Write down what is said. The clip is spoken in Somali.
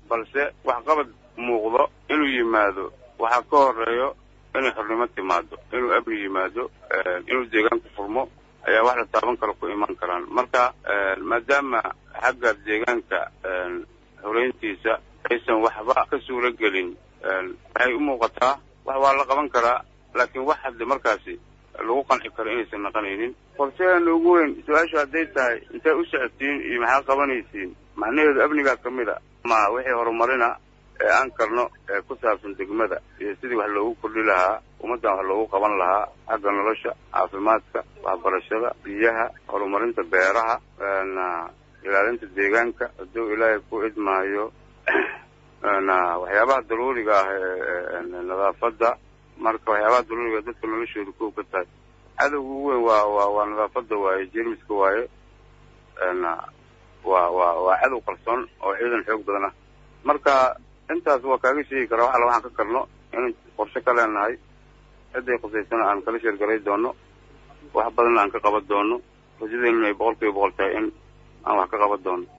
balse waxqabad muuqdo inuu yimaado waxaa ka horeeyo inay xornimo timaado inuu amni yimaado inuu deegaanku furmo ayaa wax la taaban karo ku iman karaan marka maadaama xagga deegaanka horeyntiisa aysan waxba ka suuro gelin waxay u muuqataa wax waa la qaban karaa laakiin wax hadde markaasi lagu qanci karo inaysan naqanaynin qorshaheena ugu weyn su-aashu hadday tahay intay u socotiin iyo maxaa qabanaysiin macnaheedu amnigaa ka mid a ma wixii horumarina ee aan karno ee ku saabsan degmada iyo sidii wax loogu kordhi lahaa ummaddan wax loogu qaban lahaa xagga nolosha caafimaadka waxbarashada biyaha horumarinta beeraha ilaalinta deegaanka hadduu ilaahay ku idmaayo waxyaabaha daruuriga ah ee nadaafadda marka waxyaabaha daruuriga dadka noloshooda kow ka tahay cadowga ugu weyn waa waa waa nadaafadda waaye jermiska waaye waa waa waa cadow qarsoon oo ciidan xoog badan ah marka intaas waa kaaga sheegi karaa wax alla waxaan ka karno in qorshe ka leenahay ciday qusaysana aan kala sheergaray doono wax badanna aan ka qaban doono rajadeennuna ay boqol kiiba boqol tahay in aan wax ka qaban doono